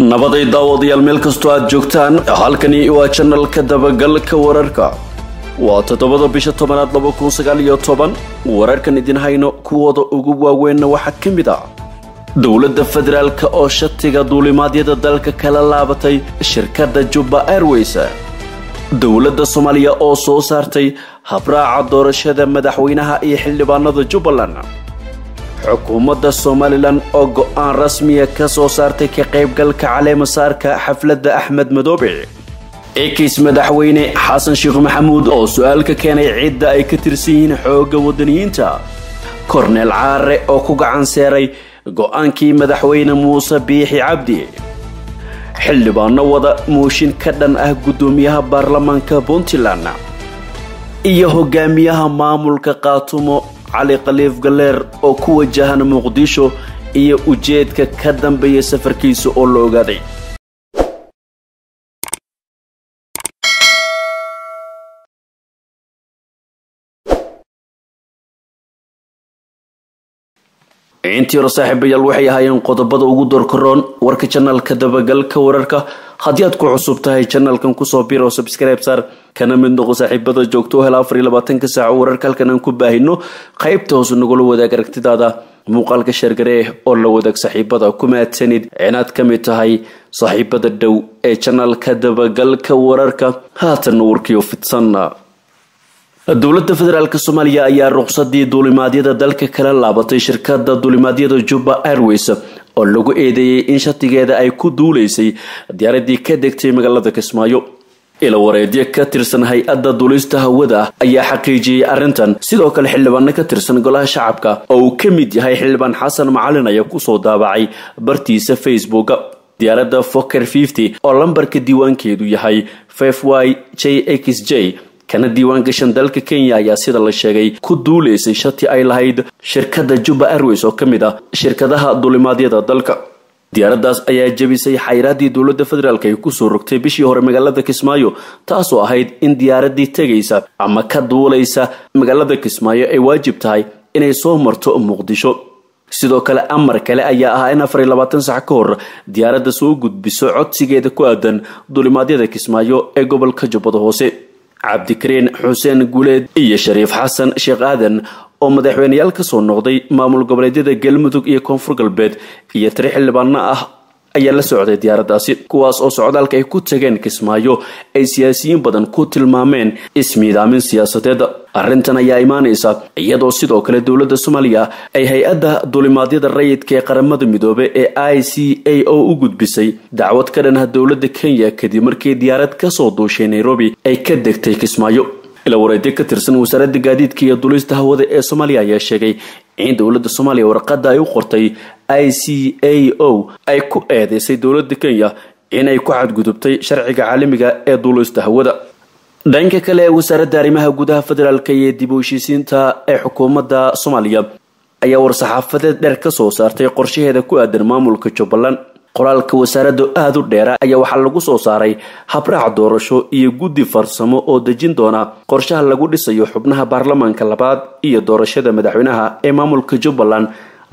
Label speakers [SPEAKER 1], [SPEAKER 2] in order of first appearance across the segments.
[SPEAKER 1] nabaday daawadayaal meel kastoo aad joogtaan halkani waa janalka dabagalka wararka waa toddobada bisha tobanaad laba kun sagaal iyo toban wararkan idin hayno kuwooda ugu waaweynna waxaa ka mid ah dowladda federaalk oo shatiga duulimaadyada dalka kala laabatay shirkadda jubba airways dowladda soomaaliya oo soo saartay habraaca doorashada madaxweynaha iyo xildhibaanada jubbaland xukuumadda somalilan oo go-aan rasmiya ka soo saartay ka qaybgalka caleemasaarka xafladda axmed madoobe ekis madaxweyne xasan sheekh maxamuud oo su-aal ka keenay cidda ay ka tirsan yihiin xoogga wadaniyiinta korneel caare oo ku gacan seeray go-aankii madaxweyne muuse biixi cabdi xildhibaano wada mooshin ka dhan ah guddoomiyaha baarlamaanka puntland iyo hogaamiyaha maamulka qaatumo cali khaliif galeer oo ku wajahan muqdisho iyo ujeedka ka dambeeya safarkiisa oo la ogaaday intii hore saaxiibayaal waxay ahaayeen qodobada ugu doorkaroon warka janalka dabagalka wararka haddii aad ku cusub tahay janalkan kusoo bir oo subscribe saar kana mid noqo saaxiibada joogto o hela afar iyo labaatanka saaco wararka halkan aan ku baahino qaybta hoose nagula wadaag aragtidaada muuqaalka sheergaree oo la wadaag saaxiibada ku mahadsanid inaad ka mid tahay saaxiibada dhow ee janalka dabagalka wararka haatan warkiyo fidsan dowladda federaalk soomaaliya ayaa ruqsadii duulimaadyada dalka kala laabatay shirkada duulimaadyada jubba airways oo lagu eedeeyey in shatigeeda ay ku duuleysay diyaaradii ka degtay magaalada kismaayo ilawareedyo ka tirsan hay-adda duulista hawada ayaa xaqiijiyey arrintan sidoo kale xildhibaano ka tirsan golaha shacabka oo uu ka mid yahay xildhibaan xasan macalin ayaa kusoo daabacay bartiisa facebook diyaaradda foker oo lambarka diiwaankeedu yahay y j x j kana diiwaan gashan dalka kenya ayaa sida la sheegay ku duuleysay shati ay lahayd shirkadda jubba airways oo ka mid ah shirkadaha duulimaadyada dalka diyaaraddaas ayaa jebisay xayraaddii dowladda federaalk ay kusoo rogtay bishii hore magaalada kismaayo taasoo ahayd in diyaaraddii tegaysa ama ka duulaysa magaalada kismaayo ay waajib tahay inay soo marto muqdisho sidoo kale amar kale ayaa ahaa in afar iyo labaatan sac ka hor diyaaradda soo gudbiso codsigeeda ku aadan duulimaadyada kismaayo ee gobolka jubbada hoose cabdikariin xuseen guleed iyo shariif xasan sheekh aadan oo madaxweyneyaal ka soo noqday maamul goboleedyada galmudug iyo koonfur galbeed iyo tiri xildhibaano ah ayaa la socday diyaaraddaasi kuwaas oo socdaalka ay ku tageen kismaayo ay siyaasiyiin badan ku tilmaameen ismiidaamin siyaasadeed arrintan ayaa imaanaysa iyadoo sidoo kale dowladda soomaaliya ay hay-adda duulimaadyada rayidka ee qaramada midoobe ee i c a o u gudbisay dacwad ka dhan ah dowladda kenya kadib markii diyaarad kasoo duushay nairobi ay ka degtay kismaayo ila wareedyo ka tirsan wasaaradda gaadiidka iyo duulista hawada ee soomaaliya ayaa sheegay in dowladda soomaaliya warqadda ay u qortay i c a o ay ku eedeysay dowladda kenya inay ku xadgudubtay sharciga caalamiga ee duulista hawada dhanka kale ee wasaaradda arrimaha gudaha federaalk iyo dib u heshiisiinta ee xukuumadda soomaaliya ayaa war-saxaafadeed dheer ka soo saartay qorshaheeda ku aadan maamulka jubbaland qoraalka wasaaradda aada u dheera ayaa waxaa lagu soo saaray habraac doorasho iyo guddi farsamo oo dejin doona qorshaha lagu dhisayo xubnaha baarlamaanka labaad iyo doorashada madaxweynaha ee maamulka jubbaland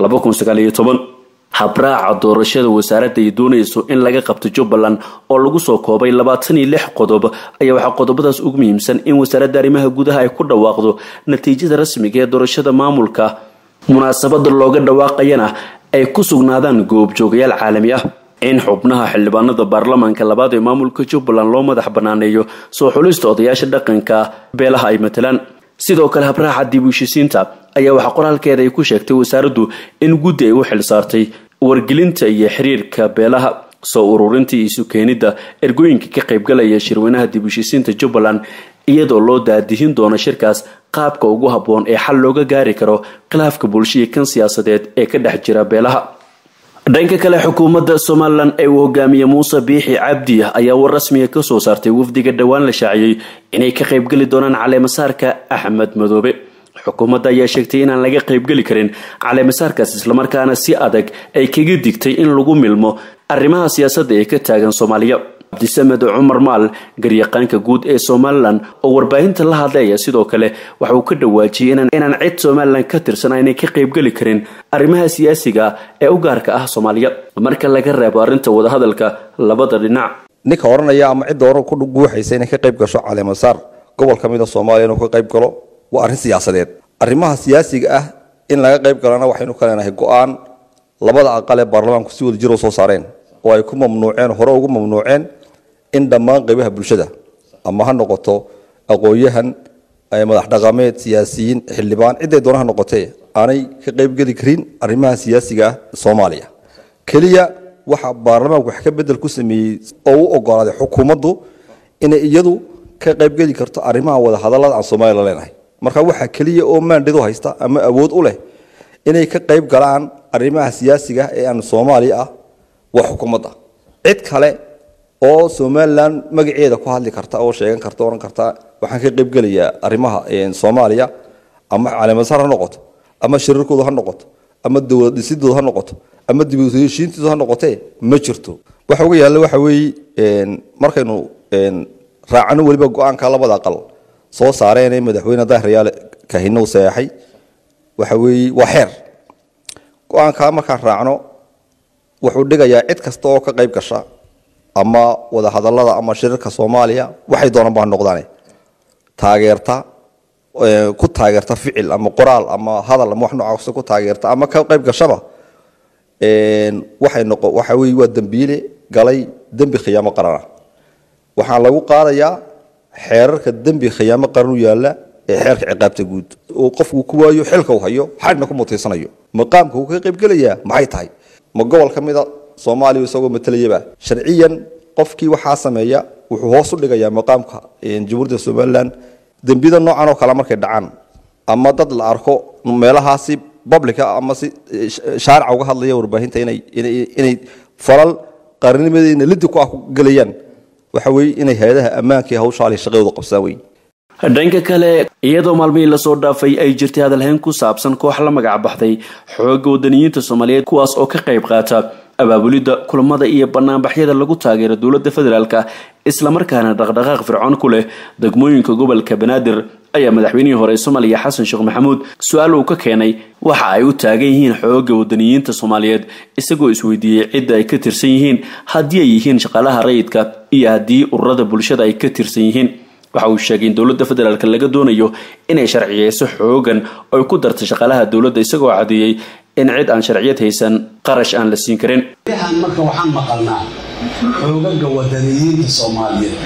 [SPEAKER 1] habraaca doorashada wasaaradda ay doonayso in laga qabto jubbaland oo lagu soo koobay labaatan iyo lix qodob ayaa waxaa qodobadaas ugu muhiimsan in wasaaradda arrimaha gudaha ay ku dhawaaqdo natiijada rasmiga ee doorashada maamulka munaasabada looga dhawaaqayana ay ku sugnaadaan goobjoogayaal caalami ah in xubnaha xildhibaanada baarlamaanka labaad ee maamulka jubbaland loo madax banaaneeyo soo xulista odayaasha dhaqanka beelaha ay matalaan sidoo kale habraaca dib u heshisiinta ayaa waxaa qoraalkeeda ay ku sheegtay wasaaraddu in guddi ay u xil saartay wargelinta iyo xiriirka beelaha soo ururinta iyo isu keenidda ergooyinka ka qaybgalaya shirweynaha dib u heshisiinta jubbaland iyadoo loo daadihin doono shirkaas qaabka ugu habboon ee xal looga gaari karo khilaafka bulshaiyo kan siyaasadeed ee ka dhex jira beelaha dhanka kale xukuumadda somalilan ee uu hogaamiye muuse biixi cabdi ayaa war rasmiga ka soo saartay wafdiga dhowaan la shaaciyey inay ka qaybgeli doonaan caleemasaarka axmed madoobe xukuumadda ayaa sheegtay inaan laga qaybgeli karin caleemasaarkaas islamarkaana si adag ay kaga digtay in lagu milmo arrimaha siyaasadda ee ka taagan soomaaliya cabdisamed cumar maal garyaqaanka guud ee somalilan oo warbaahinta la hadlaya sidoo kale waxa uu ka dhawaajiyey inaan cid somalilan ka tirsan aynay ka qaybgeli karin arrimaha siyaasiga ee u gaarka ah soomaaliya marka laga reebo arrinta wadahadalka labada dhinac
[SPEAKER 2] ninka odhanaya ama cidda oran ku guuxaysa inay ka qayb gasho caleemasaar gobol ka mida soomaaliya inuu ka qayb galo waa arrin siyaasadeed arrimaha siyaasiga ah in laga qayb galana waxaynu ka leenahay go-aan labada aqal ee baarlamaanku si wada jiro soo saareen oo ay ku mamnuuceen hore ugu mamnuuceen in dhammaan qaybaha bulshada ama ha noqoto aqoon-yahan madax dhaqameed siyaasiyiin xildhibaan ciday doona ha noqotee aanay ka qaybgeli karin arrimaha siyaasiga ah soomaaliya keliya waxa baarlamaanku wax ka bedel ku sameeyey oo u ogolaaday xukuumaddu inay iyadu ka qaybgeli karto arrimaha wadahadallada aan soomaaliya la leenahay marka waxaa keliya oo maandhidu haysta ama awood u leh inay ka qayb galaan arrimaha siyaasiga ee aan soomaaliya ah waa xukuumadda cid kale oo somalilan magaceeda ku hadli karta oo sheegan karta ohan karta waxaan ka qaybgelayaa arrimaha soomaaliya ama caleemasaar ha noqoto ama shirarkooda ha noqoto ama dowlad dhisidooda ha noqoto ama dibheshiintooda ha noqotee ma jirto waxa uga yaalla waxa weeye markaynu raacano weliba go-aanka labada aqal soo saareen madaxweyne dahrayaale kahinow sayaxay waxa weeye waa xeer go-aankaa markaan raacno wuxuu dhigayaa cid kasta oo ka qayb gasha ama wadahadallada ama shirarka soomaaliya waxay doonaan baa noqdaane taageerta ku taageerta ficil ama qoraal ama hadal ama wax noocaas ku taageerta ama ka qayb gashaba waxay noqo waxa weeye waa dembiile galay dembi khiyaamo qarana waxaa lagu qaadayaa xeerarka dembi khiyaamo qaran u yaalla ee xeerka ciqaabta guud oo qofku ku waayo xilka uu hayo xadhna ku mutaysanayo maqaamka uu ka qaybgelayaa maxay tahay ma gobol ka mida soomaaliya isagoo matalayaba sharciyan qofkii waxaa sameeya wuxuu hoos u dhigayaa maqaamka jamhuuriyadda somalilan dembiyada noocan oo kale markay dhacaan ama dad la arko meelahaasi publica ama si shaarica uga hadlaya warbaahinta inay inay falal qaarnimadeena lidi ku ah ku gelayaan waxa weeye inay hay-adaha ammaanka iyo hawshaali shaqadooda qabsaan wey
[SPEAKER 1] dhanka kale iyadoo maalmihii lasoo dhaafay ay jirtay hadalhayn ku saabsan koox la magac baxday xoogga wadaniyiinta soomaaliyeed kuwaas oo ka qayb qaata abaabulidda kulamada iyo banaanbaxyada lagu taageero dowladda federaalk islamarkaana dhaqdhaqaaq fircoon ku leh degmooyinka gobolka banaadir ayaa madaxweynihii hore soomaaliya xasan sheekh maxamuud su-aal uu ka keenay waxa ay u taagan yihiin xoogga wadaniyiinta soomaaliyeed isagoo isweydiiyey cidda ay ka tirsan yihiin haddii ay yihiin shaqaalaha rayidka iyo haddii ururada bulshada ay ka tirsan yihiin waxa uu sheegay in dowladda federaalk laga doonayo inay sharciyeyso xoogan oy ku dartay shaqaalaha dowladda isagoo cadeeyey in cid aan sharciyad haysan qarash aan la siin karin
[SPEAKER 3] yahan marka waxaan maqalnaa xoogaga wadaniyiinta soomaaliyeed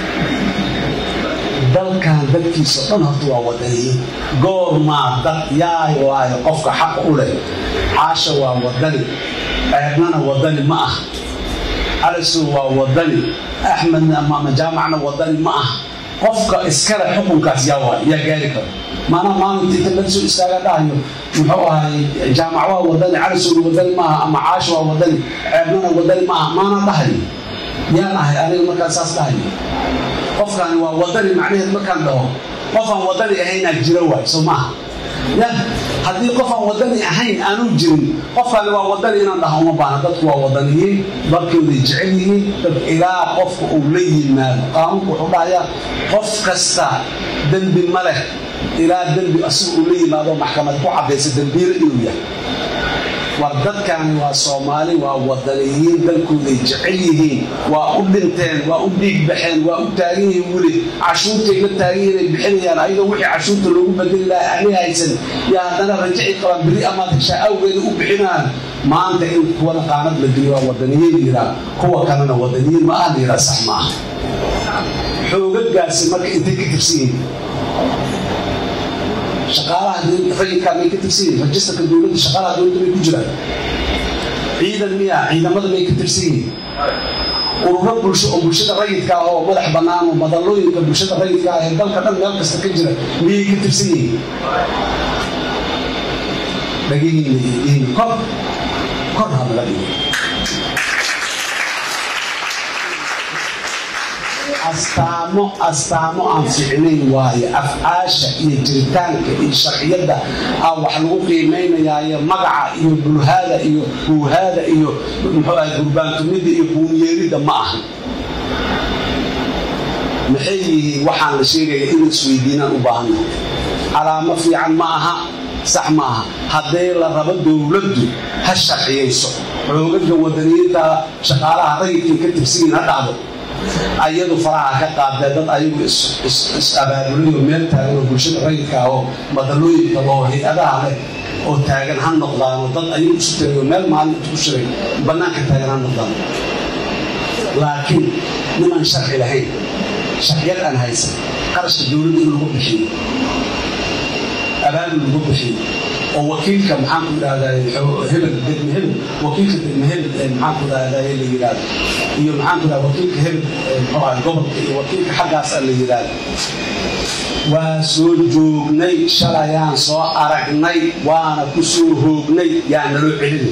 [SPEAKER 3] dalkan dadkiisa dhan horta waa wadaniyiin goormaa dad yaay waayo qofka xaq u leh caasha waa wadani ceebnana wadani ma ah calisow waa wadani axmedna ama jaamacna wadani ma ah qofka iskale xukunkaas yaa waay yaa gaari karo maanaa maalinta inta laga soo istaaga dhahayo muxuu ahay jaamac waa wadani calisowna wadani maaha ama caasha waa wadani ceebnana wadani maaha maanaa dhahayo yaan ahay aniga markaan saas dhahayo qofkaani waa wadani macnaheed markaan dhaho qofaan wadani ahaynaa jira waay soo maaha ya haddii qofaan wadani ahayn aanu jirin qofkaani waa wadani inaan dhaho uma baana dadku waa wadaniyiin dadkooday jecel yihiin dad ilaa qofka uu la yimaado qaanuunku wuxuu dhahayaa qof kasta dembi ma leh ilaa dembi asiga uu la yimaado maxkamad ku caddaysa dembiilo inuu yahay war dadkaani waa soomaali waa wadaniyiin dalkooday jecel yihiin waa u dhinteen waa u dhiig baxeen waa u taagan yihiin weli cashuurtay la taagan yihiin ay bixinayaan ayadoo wixii cashuurta loogu bedeli lahaa ani haysan yaa haddana rajaci qabaan beri amaad heshaa awgeeda u bixinaan maanta in kuwana qaanad la geliyo waa wadaniyiin yiraa kuwa kalena wadaniyiin ma ah yiraa sax ma ah xoogagaasi marka intay ka tirsan yihiin shaqaalaha rayidkaa may ka tirsan yihiin rajistarka dowladda shaqaalaha dowladda may ku jiraan ciidan miya ciidamada may ka tirsan yihiin ururo bulsho oo bulshada rayidka ah oo madax bannaan oo madallooyinka bulshada rayidka ah ee dalka dhan meel kasta ka jira miyay ka tirsan yihiin dhagihiina iyo diina kor kor ha laga dhigo astaamo astaamo aan ficnayn waaye afcaasha iyo jiritaanka iyo sharciyadda aa wax lagu qiimaynayaayo magaca iyo bulhaada iyo buuhaada iyo muxuu ahay gurbaantumida iyo buunyeeridda ma aha maxay yihiin waxaan la sheegaya in isweydiinaan u baahannahay calaamo fiican ma aha sax ma aha haddii la rabo dowladdu ha sharciyayso xoogaga wadaniyadda shaqaalaha rayidkay ka tirsigiin ha dhacdo ayadu faraha ka qaadee dad ayagu is-abaabulayo meel taagan oo bulshada rayidka ah oo madalooyinka loo hay-adaha leh oo taagan ha noqdaano dad ayagu isu tagayo meel maalinta ku shiray bannaanka taagan ha noqdaan laakiin nimaan sharci lahayn sharciyad aan haysan qarashka dowladda in lagu bixiyo abaabul lagu bixiyo oo wakiilka maxaanku idhahdaa hebel degme hebel wakiilka degme hebel maxaanku idhahdaa la yidhahdo iyo maxaanku idhahda wakiilka hebel muxuu ahay gobolka iyo wakiilka xaggaas la yidhahdo waa soo joognay shalayaan soo aragnay waana ku soo hoognay yaa naloo celinay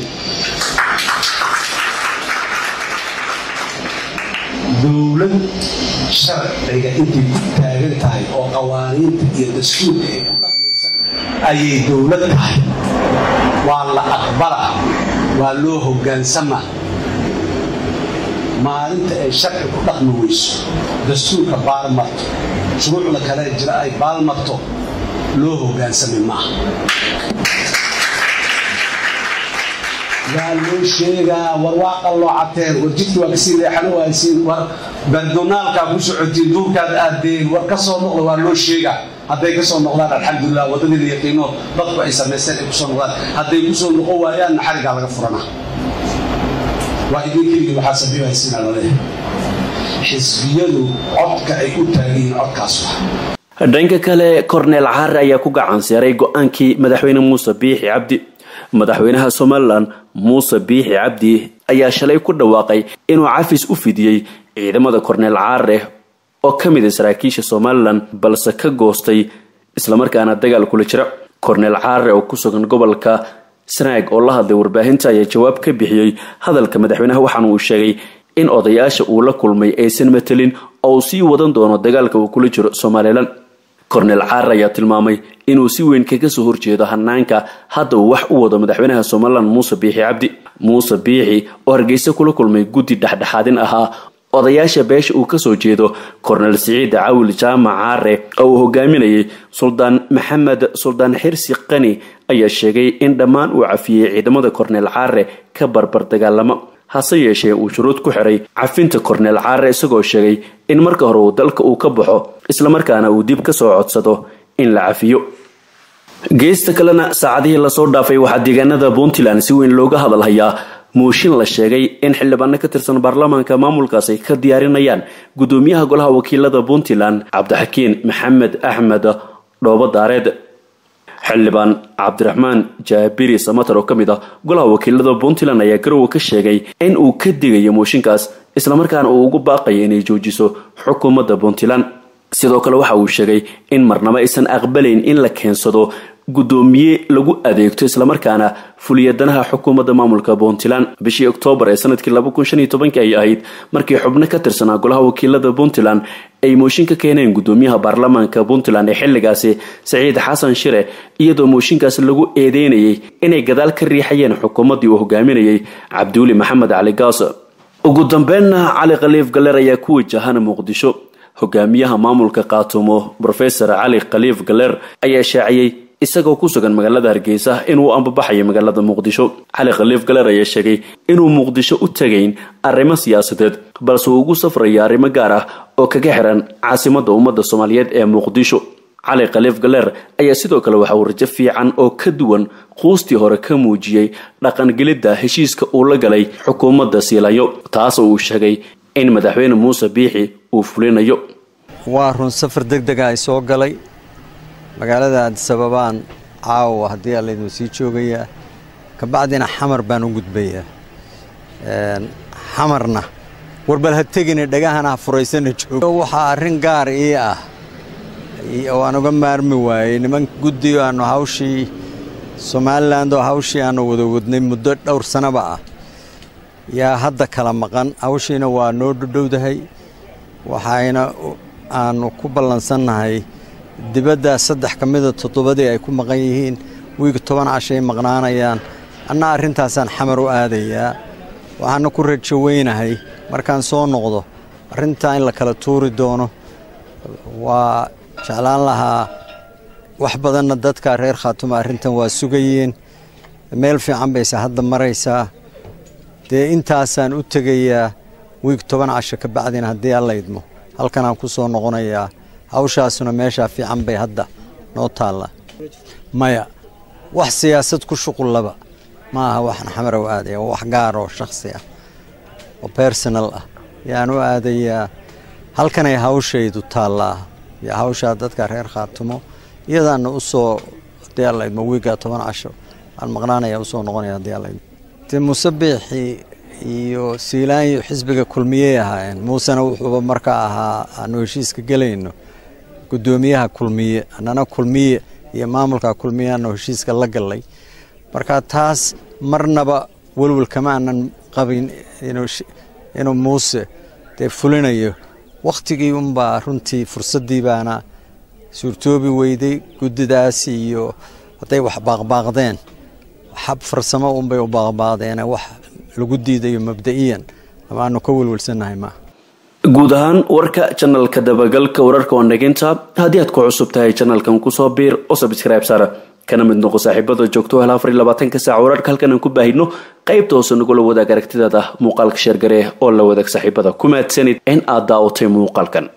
[SPEAKER 3] dowlad sharciga intay ku taagan tahay oo qawaaniinta iyo dastuurka ay ku dhaqmaysa ayay dowlad tahay waa la aqbala waa loo hogaansama maalinta ay sharci ku dhaqmi weyso dastuurka baalmarto shuruucda kale jira ay baalmarto loo hogaansami maaha waa loo sheegaa war waa qalloo cateen war jidka waa kasii leexan waaysiin war bardonaalkaa ku socotiin duurkaad aadeen war ka soo noqda waa loo sheegaa hadday ka soo noqdaan alxamdulilah waddadii la yaqiino dadku ay samaysteen ay kusoo noqdaan hadday kusoo noqon waayaanna xarigaa laga furana waa idin keligii waxaa sabiibaysiina laleeyahay xisbiyadu codka ay u taagan yihiin codkaas wa
[SPEAKER 1] dhanka kale korneel caare ayaa ku gacanseeray go-aankii madaxweyne muuse biixi cabdi madaxweynaha somalilan muuse biixi cabdi ayaa shalay ku dhawaaqay inuu cafis u fidiyey ciidamada korneel caare oo ka mid a saraakiisha somalilan balse ka goostay islamarkaana dagaal kula jira korneel caare oo ku sugan gobolka sanaag oo la hadlay warbaahinta ayaa jawaab ka bixiyey hadalka madaxweynaha waxaana uu sheegay in odayaasha uu la kulmay aysan matelin oo uu sii wadan doono dagaalka uu kula jiro somalilan korneel caar ayaa tilmaamay inuu si weyn kaga soo horjeedo hanaanka hadda uu wax u wado madaxweynaha somalilan muuse biixi cabdi muuse biixi oo hargeysa kula kulmay guddi dhexdhexaadin ahaa odayaasha beesha uu kasoo jeedo korneel siciid cawil jaamac caare oo uu hogaaminayay suldaan maxamed suldaan xirsi qani ayaa sheegay in dhammaan uu cafiyey ciidamada korneel caare ka barbar dagaalamo hase yeeshee uu shuruud ku xiray cafinta korneel caare isagoo sheegay in marka hore uu dalka uu ka baxo islamarkaana uu dib kasoo codsado in la cafiyo geesta kalena saacadihii lasoo dhaafay waxaa deegaanada puntland si weyn looga hadalhayaa muushin la sheegay in xildhibaano ka tirsan baarlamaanka maamulkaas ay ka diyaarinayaan gudoomiyaha golaha wakiilada puntland cabdixakiin maxamed axmed dhoobo daareed xildhibaan cabdiraxmaan jaabiri samatar oo ka mid ah golaha wakiilada puntland ayaa garowe ka sheegay in uu ka digayo mooshinkaas islamarkaana uu ugu baaqaya inay joojiso xukuumadda puntland sidoo kale waxa uu sheegay in marnabo aysan aqbalayn in la keensado gudoomiye lagu adeegto islamarkaana fuliyadanaha xukuumadda maamulka puntland bishii oktoobar ee sanadkii ay ahayd markii xubno ka tirsanaa golaha wakiilada puntland ay mooshin ka keeneen gudoomiyaha baarlamaanka puntland ee xilligaasi saciid xasan shire iyadoo mooshinkaas lagu eedeynayay inay gadaal ka riixayeen xukuumaddii uu hogaaminayay cabdiweli maxamed cali gaas ugu dambeynna cali khaliif galer ayaa ku wajahan muqdisho hogaamiyaha maamulka kaatumo rofesor cali khaliif galer ayaa shaaciyey isagoo ku sugan magaalada hargeysa inuu ambabaxayo magaalada muqdisho cali khaliif galer ayaa sheegay inuu muqdisho u tagayn arrimo siyaasadeed balse uu ugu safrayo arrimo gaar ah oo kaga xiran caasimadda ummadda soomaaliyeed ee muqdisho cali khaliif galer ayaa sidoo kale waxa uu rajo fiican oo ka duwan quustii hore ka muujiyey dhaqangelidda heshiiska uu la galay xukuumadda siilayo taasoo uu sheegay in madaxweyne muuse biixi uu fulinayo
[SPEAKER 4] waa run safar deg dega ay soo galay magaalada adisababaan caawa haddii aa laydin sii joogayaa kabacdina xamar baan u gudbayaa xamarna warbal ha tegine dhagahana ha furaysana joogo waxaa arrin gaar ii ah oo aan uga maarmi waayey niman guddiyo aannu hawshii somalilan oo hawshii aannu wada wadnay muddo dhowr sanaba ah yaa hadda kala maqan hawshiina waa noo dhudhowdahay waxayna aannu ku ballansannahay dibadda saddex ka mida toddobadii ay ku maqan yihiin wiig toban cashay maqnaanayaan anna arrintaasaan xamar u aadayaa waxaana ku rajo weynahay markaan soo noqdo arrintaa in la kala tuuri doono waa jeclaan lahaa wax badanna dadka reer khaatumo arrintan waa sugayeen meel fiican bayse hadda maraysaa dee intaasaan u tegayaa wiig toban casho ka bacdina haddii alla idmo halkanaan ku soo noqonayaa hawshaasuna meeshaa fiican bay hadda noo taallaa maya wax siyaasad ku shuqullaba ma aha waxaan xamarow aadaya wax gaar oo shakhsi ah oo bersonal ah yaan u aadayaa halkanay hawshaydu taallaa iyo hawshaa dadka reer khaatumo iyadaana usoo haddii alla idmo wiiggaa toban casho aan maqnaanaya usoo noqonaya haddii alla idmo dee musabiixii iyo siilaanyo xisbiga kulmiyey ahaayeen muusena wuxuuba markaa ahaa aanu heshiiska gelayno guddoomiyaha kulmiye annana kulmiye iyo maamulka kulmiyaanu heshiiska la gallay marka taas marnaba welwel kama aanan qabin inuu muuse dee fulinayo wakhtigii unbaa runtii fursaddii baana suurtoobi weyday guddidaas iyo hadday wax baaqbaaqdeen xab farsamo unbay u baaqbaaqdeene wax lagu diidayo mabda'iyan amaanu ka welwelsannahay maaha
[SPEAKER 1] guud ahaan warka janalka dabagalka wararka wandhaginta haddii aad ku cusub tahay janalkan kusoo biir oo sabscribe saara kana mid noqo saaxiibada joogto hel afar iyo labaatanka saac wararka halkan aan ku baahino qaybta hoose nagula wadaag aragtidaada muuqaalka sheergare oo la wadaag saaxiibada ku mahadsanid in aad daawatay muuqaalkan